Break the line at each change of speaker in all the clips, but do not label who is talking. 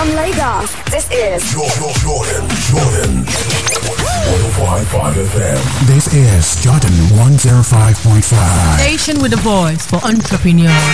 From Lagos, this is
Jordan, Jordan, Jordan. 105.5 FM.
This is Jordan 105.5.
Station with a voice for entrepreneurs.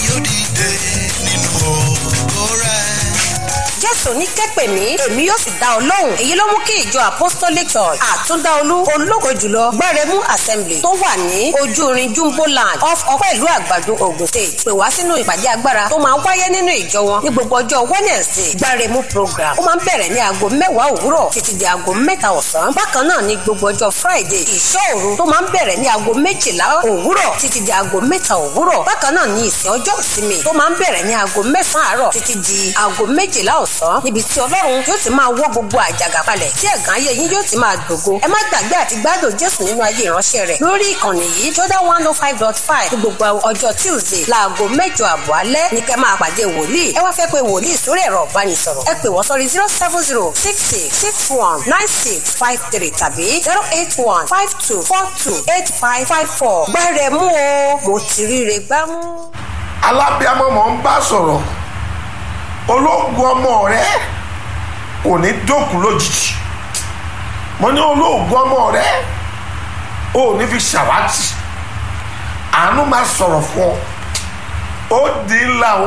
jésù ní kẹ́pẹ̀ mí èmi yóò sì dá ọ lóhùn èyí ló mú kí ìjọ apostolic church àtúndáolú ológo jùlọ gbẹrẹmú assembly tó wà ní ojúrin jumbo land off ọpẹ́ ìlú àgbàdo ogun state pè wá sínú ìpàdé agbára tó máa ń wáyé nínú ìjọ wọn ní gbogbo ọjọ́ wednesday gbẹrẹmú program ó máa ń bẹ̀rẹ̀ ní aago mẹ́wàá òwúrọ̀ títí di aago mẹ́ta ọ̀sán bákan náà ní gbogbo ọjọ́ friday ìṣọ́ òru tó máa ń bẹ̀rẹ̀ ní aago méjìlá òwúrọ̀ títí di aago mẹ́ta òwúrọ̀ bákan náà ní ìsìn ọjọ́ ìsinmi tó máa ń bẹ̀rẹ̀ ní aago mẹ́sàn-án àárọ̀ títí di aago méjìlá ọ̀sán níbi tí ọlọ́run yóò ti máa wọ́ gbogbo àjàgà palẹ̀ tí ẹ̀gàn ayé yín yóò ti máa gbògo ẹ má gbàgbé àti gbádùn jésù nínú ayé ìránṣẹ́ rẹ̀ lórí ìkànnì yìí jọ́dá one oh five dot five ní gbogbo ọjọ́ tuesday láago mẹ́jọ àbọ̀ alẹ́ ní kẹ́ máa pàdé wòlíì ẹ wá fẹ́ pé wòlíì sórí ẹ̀rọ ìbánisọ̀rọ̀ ẹ pè wọ́n sórí zero seven zero six six six one nine six five three tàbí zero eight one five two four two eight five five four gbẹ́rẹ̀ mú o mo ti ríre gbámú.
alábíàmọ́ mọ̀ ń bá sọ̀rọ̀ ológun ọmọ rẹ kò ní dókun lójijì mo ní olóògùn ọmọ rẹ ò ní fi ṣàwátì àánú máa sọ̀rọ̀ fún ọ ó di ńlá o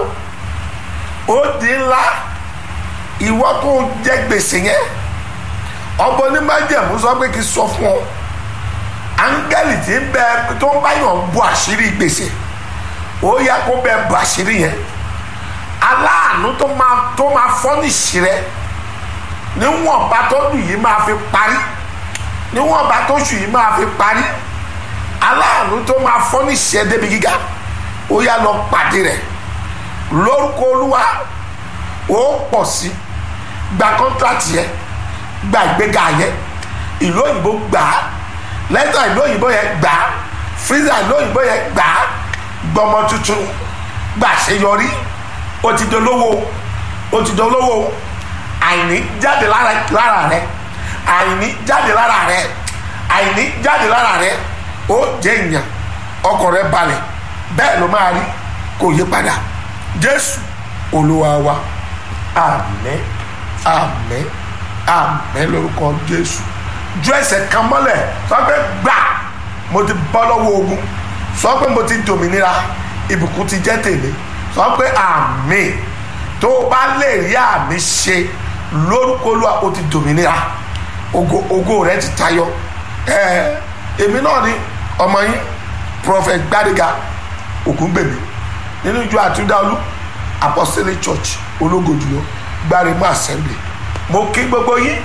ó di ńlá ìwọ tó jẹ gbèsè yẹn ọbọ onímájẹmú sọ pé kí n sọ fún ọ áńgẹ́lì tí ń bẹ tó ń báyọ̀ bu àṣírí gbèsè ó yẹ kó bẹ bu àṣírí yẹn aláàánú tó máa tó máa fọ́nìṣì rẹ níwọ̀nba tó dùn yìí máa fi parí níwọ̀nba tó sùn yìí máa fi parí aláàánú tó máa fọ́nìṣì ẹ débi gíga ó yá lọ pàdé rẹ lórúkọ olúwa ó pọ̀ sí gba kọ́ńtrátì yẹn gba ìgbéga yẹn ìlú òyìnbó gbà á lẹ́tà ìlú òyìnbó yẹn gbà á fíìsà ìlú òyìnbó yẹn gbà á gbọmọ tuntun gbàṣeyọrí ó ti dolówó ó ti dolówó àìní jáde lára lára rẹ àìní jáde lára rẹ àìní jáde lára rẹ ó jẹ èèyàn ọkọ rẹ balẹ̀ bẹ́ẹ̀ ló máa rí kò yí padà jésù olúwa wa àmín àmín àmín lórúkọ jésù ju ẹsẹ̀ kan mọ́lẹ̀ sọ pé gbà mo ti bọ́ lọ́wọ́ ogun sọ pé mo ti dòmìnira ìbùkún ti jẹ́ tèmi sọ pé àmín tó o bá lè rí àmì ṣe lórúkọ olúwa o ti dòmìnira ògo ògo rẹ ti tayọ ẹ èmi náà ni ọmọ yín prophet gbadega ògúngbèmí nínú ìjọ àtúndáolú apostolic church ológo jùlọ gbáremú assembly mo kí gbogbo yín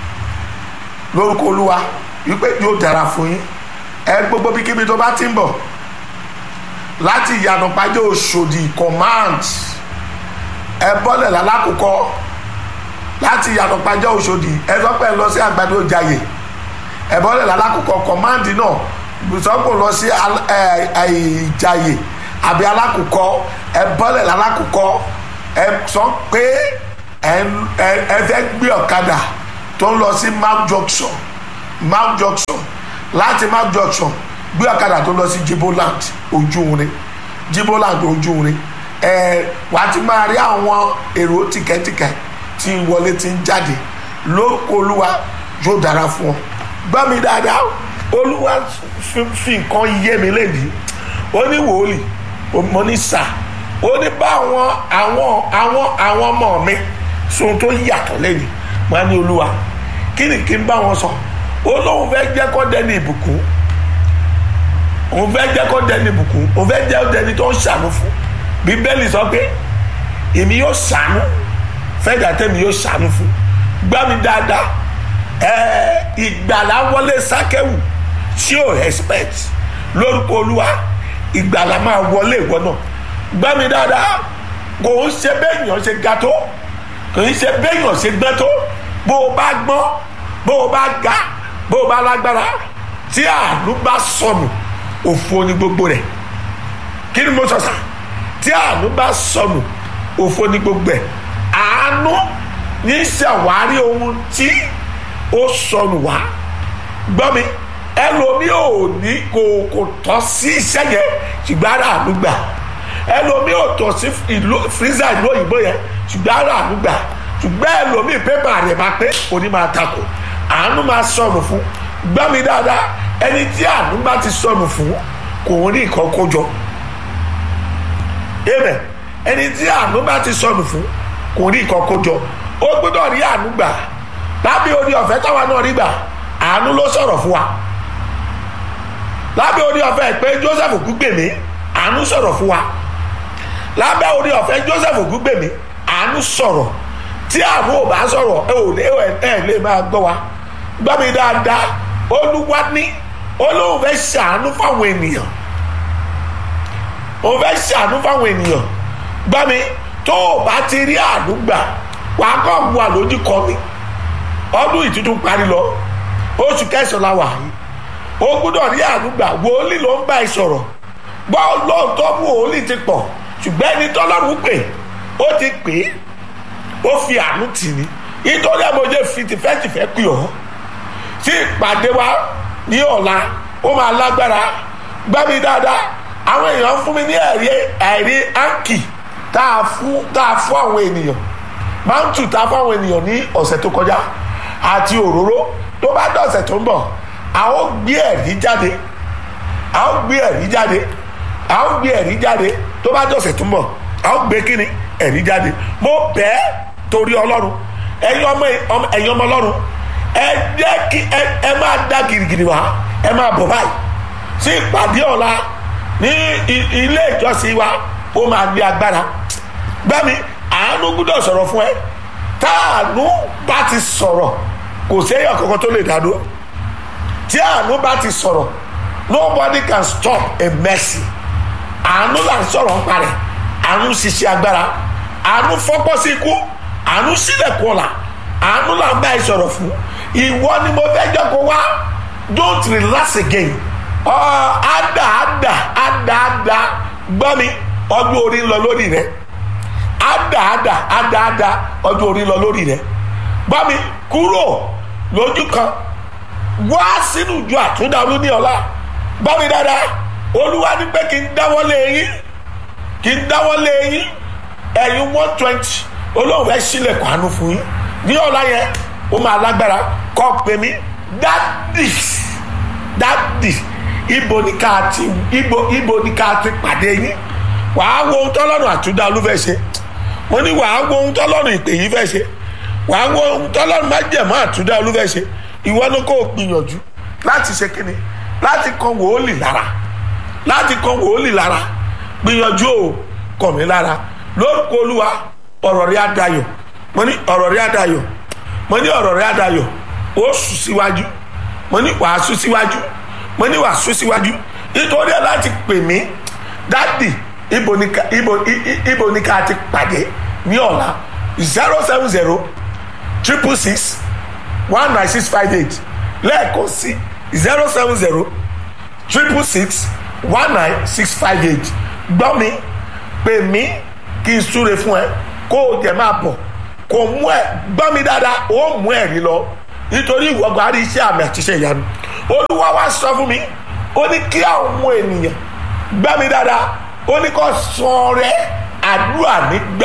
lórúkọ olúwa wípé yóò dára fún yín ẹ gbogbo bíkíbi tó bá ti ń bọ̀ láti ìyànà pàjẹ́ òṣòdì command ẹ bọ́lẹ̀ lálákòókò láti ìyànà pàjẹ́ òṣòdì ẹ sọ pé ẹ lọ sí àgbàdo ìjàyè ẹ bọ́lẹ̀ lálákòókò command náà sọ́kò lọ sí ìjàyè àbí alákòókò ẹ bọ́lẹ̀ lálákòókò ẹ sọ pé ẹ fẹ́ gbé ọ̀kadà tó ń lọ sí mount junction mount junction láti mount junction gbé ọ̀kadà tó lọ sí jiboland ojúrin jiboland ojúrin ẹ wàá ti máa rí àwọn èrò tìkẹ́tìkẹ́ tí ń wọlé tí ń jáde lórúkọ olúwa yóò dára fún ọ gbọ́ mi dáadáa olúwa fi nǹkan yé mi lẹ́yìn ó ní wòlíì mo ní sà ó ní bá àwọn àwọn àwọn àwọn ọmọ mi sóhun tó yàtọ̀ lẹ́yìn mo á ní olúwa kí ni kí n bá wọn sọ ó lóun fẹ́ jẹ́ kọ́ dẹ́ni ìbùkún òun fẹ́ jẹ́ kó dẹni bùkún òun fẹ́ jẹ́ dẹni tó ń ṣàánú fún bíbélì sọ pé èmi yóò ṣàánú fẹ́dà tẹ́mi yóò ṣàánú fún gbá mi dáadáa ẹ̀ẹ́ ìgbàlá wọlé sákẹ́wù tí ò expect lórúkọ olúwa ìgbàlá máa wọlé ìwọ náà gbá mi dáadáa kò ń ṣe béèyàn ṣe ga tó kò ń ṣe béèyàn ṣe gbẹ́ tó bó o bá gbọ́n bó o bá ga bó o bá lágbára tí àánú bá sọnù òfo ni gbogbo rẹ kí ni mo sọ sá tí àánú bá sọnù òfo ni gbogbo ẹ àánú ní ṣàwárí ohun tí ó sọnù wá gbọ́ mi ẹlòmí ò ní kò kò tọ́ sí iṣẹ́ yẹn ṣùgbọ́n ara àánú gbà ẹlòmí ò tọ́ sí ìlú fírísà ìlú òyìnbó yẹn ṣùgbọ́n ara àánú gbà ṣùgbọ́n ẹlòmíì pépà rẹ̀ máa pé òní máa takò àánú máa sọnù fún gbọ́ mi dáadáa ẹni tí àánú bá ti sọnù fún kò ń rí nǹkan kó jọ amen ẹni tí àánú bá ti sọnù fún kò rí nǹkan kó jọ ó gbọ́dọ̀ rí àánú gbà lábẹ́ orí ọ̀fẹ́ táwa náà rí gbà àánú ló sọ̀rọ̀ fún wa lábẹ́ orí ọ̀fẹ́ pé joseph gbígbèmí àánú sọ̀rọ̀ fún wa lábẹ́ orí ọ̀fẹ́ joseph gbígbèmí àánú sọ̀rọ̀ tí àánú ò bá sọ̀rọ̀ ẹ ò lè ẹ lè máa gbọ́ wa gbọ́ mi dáadáa olúwa ní olóhùn fẹ́ ṣàánú fáwọn ènìyàn òun fẹ́ ṣàánú fáwọn ènìyàn gbọ́ mi tó o bá ti rí àánú gbà wàá kọ́ wà lójú kọ́ mi ọdún ìtútù parí lọ oṣù kẹsàn-án la wà yìí o gbọ́dọ̀ rí àánú gbà wòlíì ló ń bá ẹ sọ̀rọ̀ gbọ́ lóòótọ́ mú wòlíì ti pọ̀ ṣùgbọ́n ẹni tọ́lọ́run pè ó ti pè é ó fi àánú tì ní nítorí àmọ́jẹ́ fi tìfẹ́tìfẹ́ pè ọ́ tí ìpàdé wa ní ọ̀la ó máa lágbára gbá mi dáadáa àwọn èèyàn fún mi ní ẹ̀rí ẹ̀rí áǹkì tá a fún tá a fún àwọn ènìyàn máńtù tá a fún àwọn ènìyàn ní ọ̀sẹ̀ tó kọjá àti òróró tó bá dọ̀sẹ̀ tó ń bọ̀ a ó gbé ẹ̀rí jáde a ó gbé ẹ̀rí jáde a ó gbé ẹ̀rí jáde tó bá dọ̀sẹ̀ tó ń bọ̀ a ó gbé kíni ẹ̀rí jáde mo bẹ́ẹ̀ torí ọlọ́run ẹ̀yin ọmọ ẹ̀yin ọmọ ọlọ́run ẹ jẹ́ kí ẹ ẹ máa dá girigiri wá ẹ máa bọ̀ báyìí sí ìpàdé ọ̀la ní ilé ìjọsìn wa ó máa ní agbára gbẹ́mi àánú gbúdọ̀ sọ̀rọ̀ fún ẹ táànú bá ti sọ̀rọ̀ kò séyàn kankan tó lè dádó tí àánú bá ti sọ̀rọ̀ nobody can stop a mercy àánú là ń sọ̀rọ̀ ń parẹ́ àánú ṣiṣẹ́ agbára àánú fọ́pọ́ sí ikú àánú sílẹ̀kùn ọ̀la àánú là ń bá ẹ sọ̀rọ̀ fún ìwọ ni mo fẹ́ jẹ́ kó wá don't relax again ọ ada ada ada ada gbọ́ mi ọdún orí ń lọ lórí rẹ ada ada ada ada ọdún orí ń lọ lórí rẹ gbọ́ mi kúrò lójú kan wá sínú ìjọ àtúndàlú ní ọ̀la gbọ́ mi dáadáa olúwa ní pé kí n dáwọ́lé yín kí n dáwọ́lé yín ẹ̀yin one twenty olóhùn fẹ́ sílẹ̀kùn àánú fún yín ní ọ̀la yẹn ó máa lágbára kọ́ pé mi dádì dádì ibo ni ká ti ibo ibo ni ká ti pàdé yín wàá wo ohun tọ́lọ́run àtúndà olú fẹ́ ṣe mo ní wàá wo ohun tọ́lọ́run ìpè yìí fẹ́ ṣe wàá wo ohun tọ́lọ́run má jẹ̀mọ́ àtúndà olú fẹ́ ṣe ìwọ ló kó o gbìyànjú láti ṣe kíni láti kan wòólì lára láti kan wòólì lára gbìyànjú o kàn mí lára lórúkọ olúwa ọ̀rọ̀ rí adayọ̀ mo ní ọ̀rọ̀ rí adayọ̀ mo ní ọ̀rọ̀ rí adayọ̀ ó sùn síwájú mo ní wàá sùn síwájú mo ní wàá sùn síwájú nítorí ẹ láti pè mí dádì ibo ni ká ibo ibo ni ká ti pàdé ní ọ̀la zero seven zero triple six one nine six five eight lẹ́ẹ̀kan sí zero seven zero triple six one nine six five eight gbọ́ mi pè mí kí n súre fún ẹ kó o jẹ máa bọ̀ kò mú ẹ gbọ́ mi dáadáa ó mú ẹ̀rí lọ nítorí ìwọ́gbà rí iṣẹ́ àmì àtiṣe ìyanu olúwa wá sọ fún mi ó ní kí àwọn ènìyàn gbọ́ mi dáadáa ó ní kó san rẹ àdúrà nígbà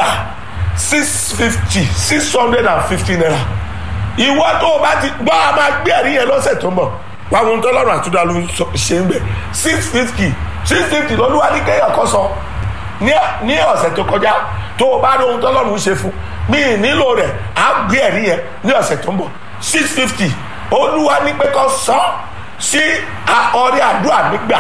six fifty six hundred and fifty naira ìwọ tó o bá ti gbọ́ a máa gbé ẹ̀rí yẹn lọ́sẹ̀ tó ń bọ̀ wá wọn tó lọ́rùn àtúndà ló ṣe ń bẹ̀ six fifty six fifty lọ́lúwa ní kéèyàn kọ́ sọ ní ọ̀sẹ̀ tó kọjá tó o bá rí ohun tó lọ́rùn ṣe fún mi nílò rẹ̀ á gbé ẹ̀rí yẹn ní ọ̀sẹ̀ tó ń bọ̀ six fifty olúwa ní pé kọ́ sọ sí ọrẹ àdúrà nígbà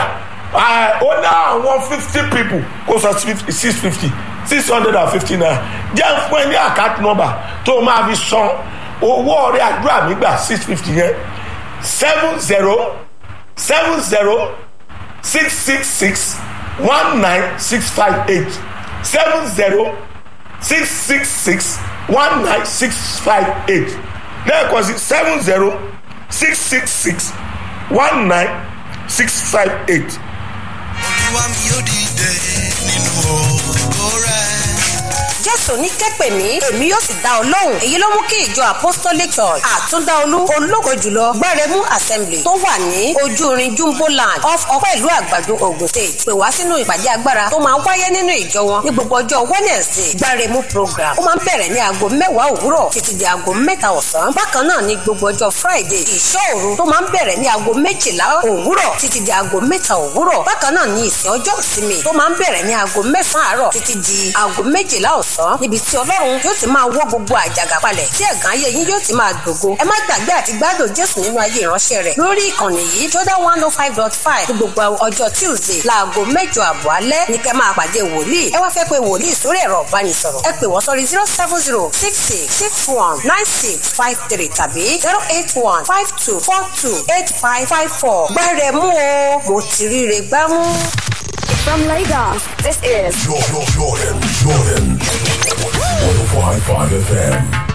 ó ní àwọn fifty people kó sọ six fifty six hundred and fifty naira jẹ́ fún ẹ ní àkáàtì nọ́mbà tó o máa fi san owó ọrẹ àdúrà nígbà six fifty yẹn seven zero seven zero six six six one nine six five eight seven zero six six six one nine six five eight lẹ́ẹ̀kan sí seven zero six six six one nine six five eight.
olúwa mi yóò dìde nínú ògo rẹ̀.
jésù ní kẹ́pẹ̀ mí èmi yóò sì dá ọ lóhùn èyí ló mú kí ìjọ apostolic church àtúndáolú ológo jùlọ gbáremú assembly tó wà ní ojúrin jumbo land off ọpẹ́ ìlú àgbàdo ogun state pè wá sínú ìpàdé agbára tó máa ń wáyé nínú ìjọ wọn ní gbogbo ọjọ́ wednesday gbáremú program ó máa ń bẹ̀rẹ̀ ní aago mẹ́wàá òwúrọ̀ títí di aago mẹ́ta ọ̀sán bákan náà ní gbogbo ọjọ́ friday ìṣọ́òru tó máa ń bẹ̀rẹ̀ ní aago méjìlá òwúrọ̀ títí di aago mẹ́ta òwúrọ̀ bákan náà ní ìsìn ọjọ́ ìsinmi tó máa ń bẹ̀rẹ̀ ní aago mẹ́sàn-án àárọ̀ títí di aago méjìlá ọ̀sán níbi tí ọlọ́run yóò ti máa wọ́ gbogbo àjàgà palẹ̀ tí ẹ̀gàn ayé yín yóò ti máa gbògo ẹ má gbàgbé àti gbádùn jésù nínú ayé ìránṣẹ́ rẹ̀ lórí ìkànnì yìí jordan one oh five dot five ní gbogbo ọjọ́ tuesday láago mẹ́jọ àbọ̀ alẹ́ ní kẹ́ máa pàdé wòlíì ẹ wá fẹ́ pé wòlíì sórí ẹ̀rọ ìbánisọ̀rọ̀ ẹ pè wọ́n sórí zero seven zero six six six one nine six five three tàbí zero eight one five two four two eight five five four gbẹ́rẹ̀ mú o mo ti ríre gbámú.
From Lagos, this is
Jordan, Jordan, Jordan. 105.5 FM.